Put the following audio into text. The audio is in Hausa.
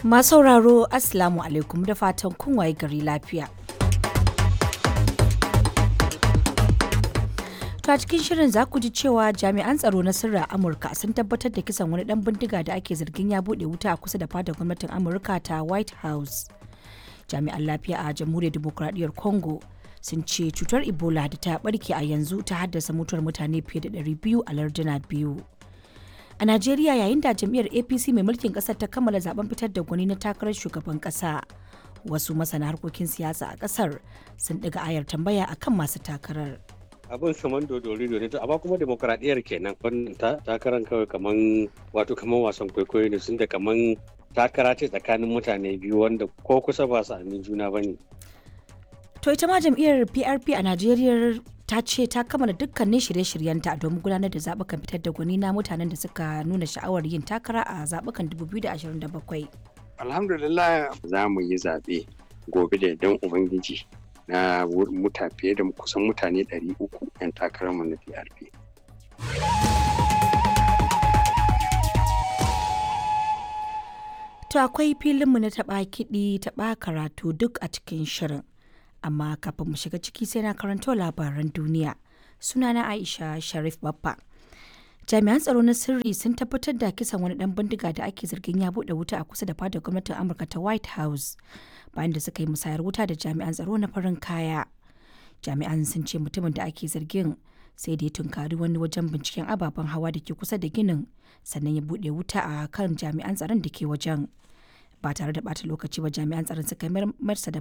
Masu sauraro Assalamu alaikum da fatan kun waye gari lafiya. To a cikin shirin za ku ji cewa jami'an tsaro na sirra Amurka sun tabbatar da kisan wani dan bindiga da ake zargin ya bude wuta a kusa da fadar gwamnatin Amurka ta White House. Jami'an lafiya a Jamhuriyar Dimokuraɗiyyar Congo sun ce cutar Ebola da ta barke a yanzu ta haddasa mutuwar mutane fiye da 200 a larduna biyu. A Najeriya yayin da jam'iyyar APC mai mulkin ƙasar ta kammala zaben fitar da gwani na takarar shugaban ƙasa. Wasu masana harkokin siyasa a ƙasar sun ɗiga ayar tambaya akan masu takarar. abin kaman dodori ne to amma kuma demokradiyyar kenan wannan takarar kawai kaman wato kaman wasan kwaikwayo ne sun da kaman takara ce tsakanin mutane biyu wanda ko kusa ba su amin juna bane To ita ma jam'iyyar PRP a Najeriya ta ce ta kammala dukkanin shirye-shiryenta domin gudanar da zaɓukan fitar da gwani na mutanen da suka nuna sha'awar yin takara a zaɓukan 2027. Alhamdulillah za mu yi zaɓe gobe da idan Ubangiji na muta fiye da kusan mutane 300 'yan takararmu na PRP. To akwai filinmu na taɓa kiɗi taɓa karatu duk a cikin shirin. Amma kafin mu shiga ciki sai na karanto labaran duniya. Sunana Aisha Sharif Baffa. Jami'an tsaro na sirri sun tabbatar da kisan wani ɗan bindiga da ake zargin ya buɗe wuta a kusa da fadar gwamnatin Amurka ta White House. bayan da suka yi musayar wuta da jami'an tsaro na farin kaya jami'an sun ce mutumin da ake zargin sai da ya tunkari wani wajen binciken ababen hawa da ke kusa da ginin sannan ya buɗe wuta a kan jami'an tsaron da ke wajen ba tare da bata lokaci ba jami'an tsaron suka marsa da